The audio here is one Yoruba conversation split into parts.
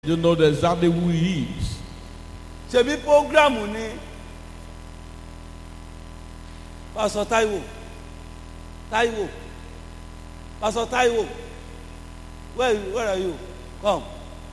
You know exactly who he is. ṣebí programu ni pásọ Táíwò Táíwò pásọ Táíwò where you where are you come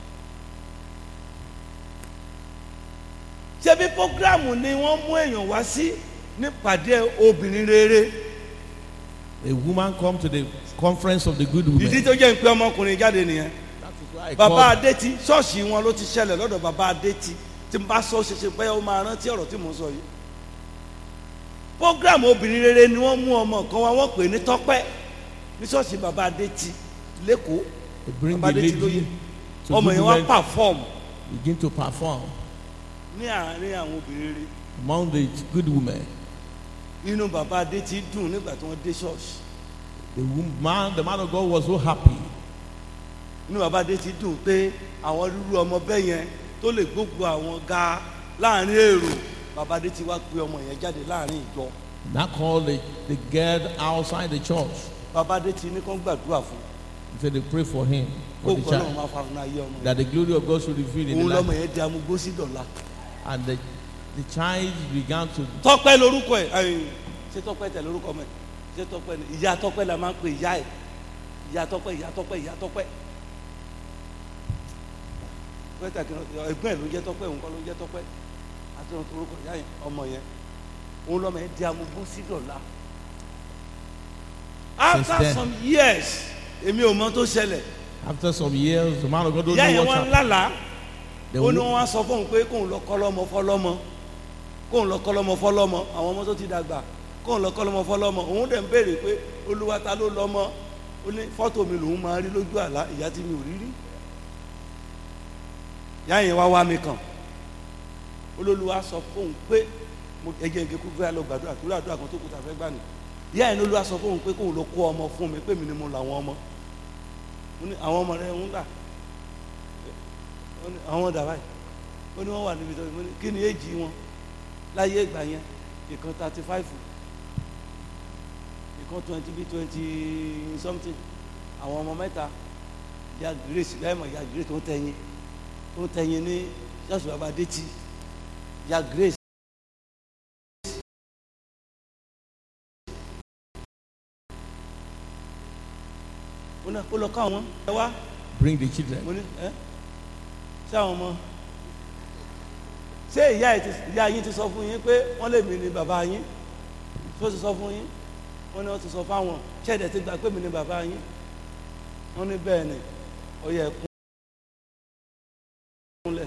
ṣebí programu ni wọ́n mú èèyàn wá sí nípàdé obìnrin rere A woman come to the conference of the good women. ìdí tó jẹ́ ń pé ọmọkùnrin jáde nìyẹn That is why I bàbá call adétì ṣọ́ọ̀ṣì wọn ló ti ṣẹlẹ̀ lọ́dọ̀ bàbá adétì tí n bá sọ ṣẹṣẹ pé ó máa rántí ọ̀rọ̀ tí mò ń sọ yìí. program obìnrin rere ni wọ́n mú ọmọ kan wá wọ́n pè ní tọ́pẹ́ ní ṣọ́ọ̀ṣì bàbá adétì lẹ́kọ̀ọ́ they bring bàbá the adétì lóye lady to ọmọ good yẹn wá women, perform begin to perform ní àárín àwọn obìnrin rere among the good women. inú bàbá adétì dùn nígbà tí wọ́n dé ṣọ́ọ̀ṣì The woman, the man of God was so happy. inú bàbá adétì dùn pé àwọn rúru ọmọ bẹ́ẹ̀ yẹn tó lè gbógun àwọn ga láàrin èrò bàbá adétì wá pé ọmọ yẹn jáde láàrin ìjọ. Now call the, the girl outside the church. bàbá adé ti ní kán gbàdúrà fún He said they pray for him, kó for the kọ́ náà child, máa farun ayé ọmọ that the glory of God should reveal in the òun lọmọ life. yẹn di amúgbó sí dọ̀la. And the, the child began to tọ́pẹ́ lórúkọ ẹ̀ ẹ̀yìn ṣé tọ́pẹ́ tẹ̀ lórúkọ mẹ́ ṣé tọ́pẹ́ ni ìyá tọ́pẹ́ la máa ń pè ìyá ẹ̀ ìyá tọ́pẹ́ ìyá tọ́pẹ́ ìyá tọ́pẹ́ pẹ́tà kí ẹgbẹ́ ẹ̀ ló jẹ́ tọ́pẹ́ òun kọ́ ló jẹ́ tọ́pẹ́ àti ọ̀tún orúkọ ìyá yẹn ọmọ yẹn òun lọmọ yẹn di amúgbó sí dọ̀la. after then. some years èmi ò mọ tó ṣẹlẹ̀ After some years, the man of God don't ìyá know yẹn what wọ́n happened. lálàá The ó ní wo- wọn wá sọ fóun pé kóun lọ kọlọmọ fọlọmọ kóun lọ kọlọmọ fọlọmọ àwọn ọmọ tó ti dàgbà kóun lọ kọlọmọ fọlọmọ òun dẹ̀ ń béèrè pé olúwa ta ló lọ́mọ ó ní fọ́tò mi lòun máa rí lójú àlá ìyá tí mi ò rí rí ìyá yẹn wá wá mi kàn olólùwà sọ fóun pé mo ẹjẹ ìgé kú fẹ́ lọ gbàdúrà torí àdúrà kan tó kù tà fẹ́ gbà ní ìyá yẹn olúwa sọ fóun pé kóun lọ kó ọmọ fún mi pé mi ni mo làwọn ọmọ mo ní àwọn ọmọ rẹ ń gbà ó ní àwọn dà báyìí ó ní wọ́n wà níbi tó mo ní kí ni èjì wọn láyé ìgbà yẹn ìkan thirty five ìkan twenty bí twenty something àwọn ọmọ mẹ́ta ya grace láìmọ̀ ya grace tó ń tẹ̀yìn tó ń tẹ̀yìn ní ṣọ́ọ̀ṣì bàbá adétì ya grace. ó náà kó lọ ká àwọn ẹ wá Bring the children. mo ní ẹ ṣé àwọn ọmọ ṣé ìyá ẹ ti ìyá yín ti sọ fún yín pé wọ́n lè mí ni bàbá yín tó ti sọ fún yín wọ́n ní wọ́n ti sọ fáwọn ṣé ẹ̀dẹ̀ ti gbà pé mi ni bàbá yín wọ́n ní bẹ́ẹ̀ ni ó yẹ kún kúnlẹ̀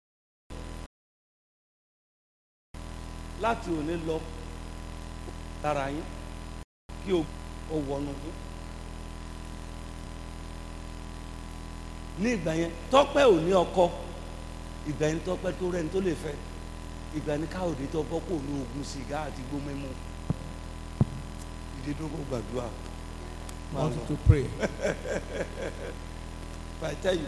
láti òní lọ lára yín kí o ò wọnú yín. ní ìgbà yẹn tọ́pẹ́ ò ní ọkọ ìgbà yẹn tọ́pẹ́ tó rẹ́ni tó lè fẹ́ ìgbà yẹn káòdé tó bọ́ kó ní oògùn sìgá àti igbó mímu ìdídógó gbàdúrà máa Want lọ to pray. If I tell you.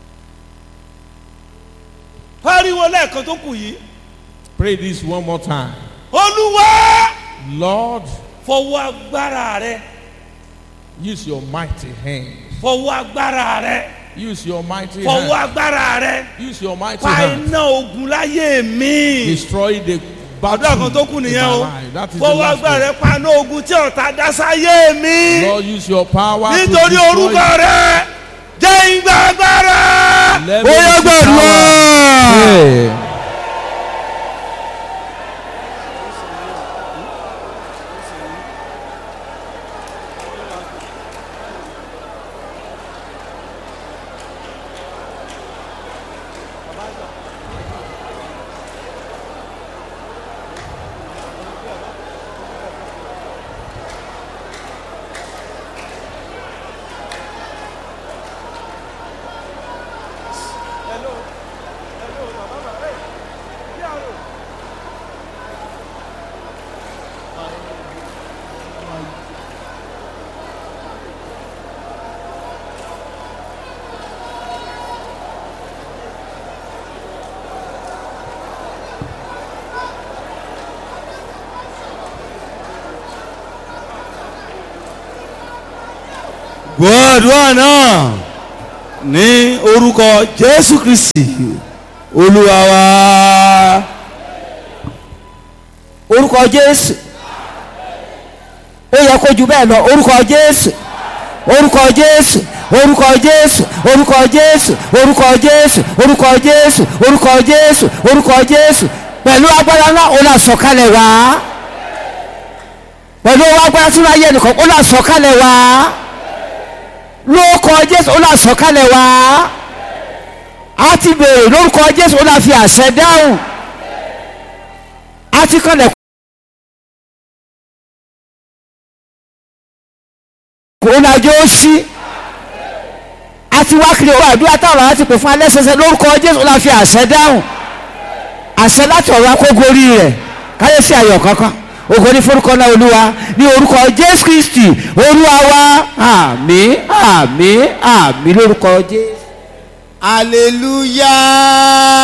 pariwo lẹ́ẹ̀kan tó kù yìí Pray this one more time. olúwa Lord, fọwọ́ agbára rẹ use your mighty hand. fọwọ́ agbára rẹ Use your mighty fọwọ́ hand. agbára rẹ Use your mighty pa hand. iná ogun láyé mi. Destroy the battle àdúrà kan tó kù in nìyẹn my o life. That is the fọwọ́ last agbára one. rẹ paná ogun tí ọ̀tá dá sáyé mi Lord, use your power to nítorí destroy orúkọ rẹ jẹ́ ìgbà agbára Let ó me yẹ receive gbàdúrà. Pray. gbàdúrà náà ní orúkọ jésù kristi olúwa wa orúkọ jésù ó yẹ kó ju bẹ́ẹ̀ lọ orúkọ jésù orúkọ jésù orúkọ jésù orúkọ jésù orúkọ jésù orúkọ jésù orúkọ jésù orúkọ jésù pẹ̀lú agbára náà ó là sọ̀kalẹ̀ wá pẹ̀lú agbára tí wọ́n ayé nìkan ó là sọ̀kalẹ̀ wá lórúkọ jésù ó là sọ̀kalẹ̀ wá a ti béèrè lórúkọ jésù ó là fi àṣẹ dáhùn a ti kọ́lẹ̀ kò lájọ ó ṣí àti wákìlì owó àdúrà táwọn àwọn ti pè fún alẹ́ sẹsẹ lórúkọ jésù ó la fi àṣẹ dáhùn àṣẹ láti ọ̀rọ̀ akógorí rẹ̀ káyé sí ayọ̀ kankan ògo ní forúkọ náà olúwa ní orúkọ jésù kristi olúwa wa àmín àmín àmín lórúkọ jésù. hallelujah